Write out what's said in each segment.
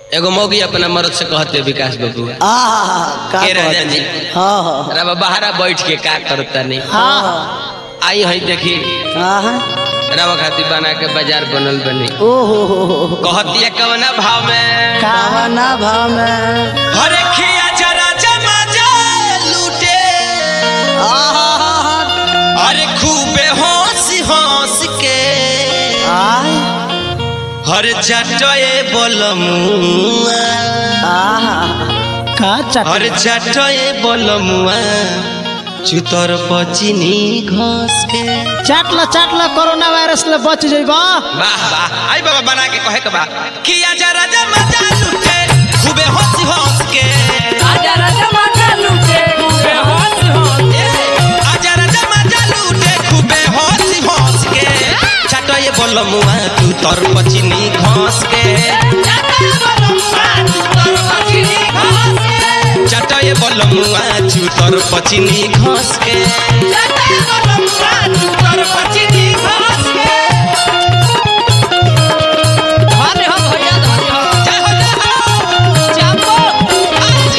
एगो मौगी अपना मर्द से कहते विकास बाबू आहा का के राजा कहत? जी। हाँ हाँ रवा बहरा बैठ के का करता नहीं हाँ आई है देखी हाँ रवा खाती बना के बाजार बनल बनी ओ हो हो हो हो। कहतिया कवना भाव में कावना भाव में हरे खिया जरा जमा जा लूटे आहा अरे खूबे हंस हंस के आय हर जटए बोलमुआ आहा का हर चट जटए बोलमुआ चुतर पचिनी घस के चाटला चाटला कोरोना वायरस ले बच जइबा वाह वाह आई बाबा बना के कहे के बा किया जरा जमा जा लूटे खूबे हंस हंस के आजा राजा माता लूटे खूबे हंस हंस आजा राजा मजा लूटे खूबे हंस हंस के चटए बोलमुआ चुतर पचिनी घस के चटए बोलमुआ चुतर पचिनी घस के धन्य हो भैया धन्य हो जय हो जय हो चापो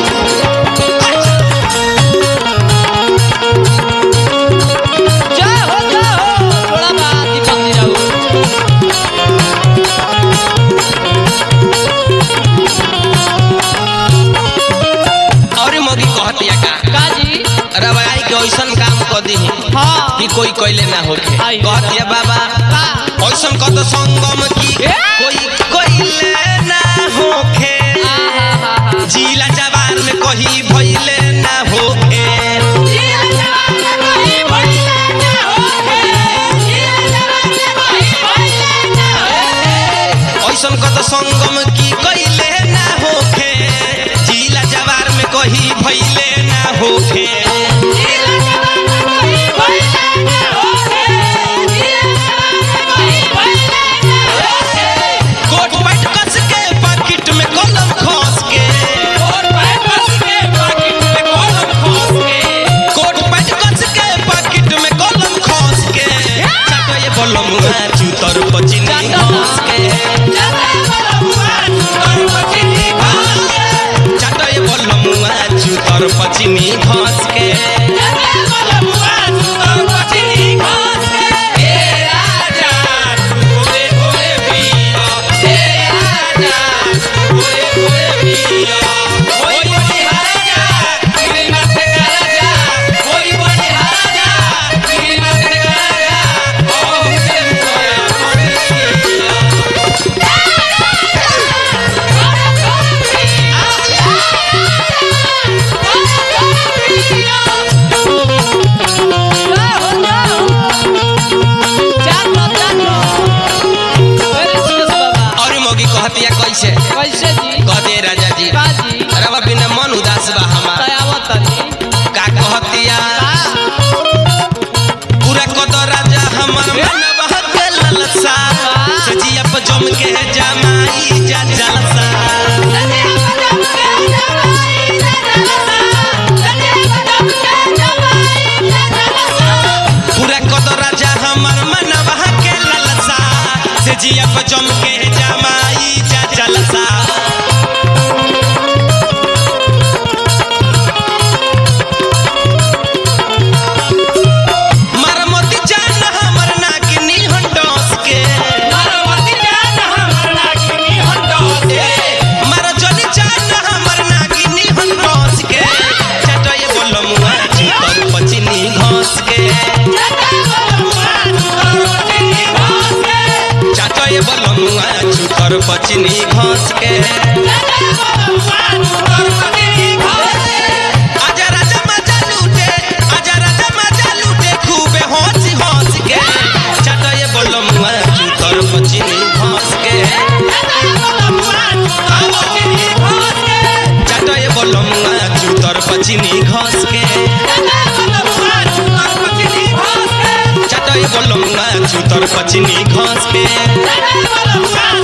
जय हो जय हो थोड़ा बात दीपक जी जाओ और मोगी कहतिया का काजी रवाई के ऐसन काम क दी हाँ कि कोई कोइले ना होके आई। कहतिया बाबा का ऐसन कत संगम की ए? कोई कोइले ना होके आहा जिला जवान में कही भइले ना होके ऐसन कत संगम की कइले ना होके जिला जवार में कही भइले ना होके कोट पैंट कस के पाकिट में कलम खोस के कोट पैंट कस के पाकिट में कलम खोस के चाटो ये बोलम चूतर पचिनी घोस के चाटो ये बोलम चूतर पचिनी घोस के ए राजा ओए ओए पिया ए राजा ओए ओए पिया ओए बड़ी राजा तेरे माथे का राजा ओए बड़ी राजा तेरे माथे का राजा ओ तेरे मोया पिया और मोगी कहतिया कैसे कैसे जी कहते राजा जी काजी रवा बिना मन उदास बा हमार दयावत तनी का कहतिया पूरा कद राजा हमर मनवा के ललसा सजिया पर जम के जमाई जा जलसा पूरा कद राजा हमर मनवा के ललसा सजिया पर जम के जमाई जा जलसा मरमती जान हमर नागिनी हंडोस के मरमती जान हमर नागिनी हंडोस के मर जली जान हमर नागिनी हंडोस के चटय बोलमुआ चितर पचिनी घोस के चटय बोलमुआ चितर पचिनी घोस के आजा राजा मजा लूटे आजा राजा मजा लूटे खूबे हंस हंस के चटय बोलमुआ चितर पचिनी घोस के चटय बोलमुआ चितर पचिनी घोस के चटय बोलमुआ चितर पचिनी घोस के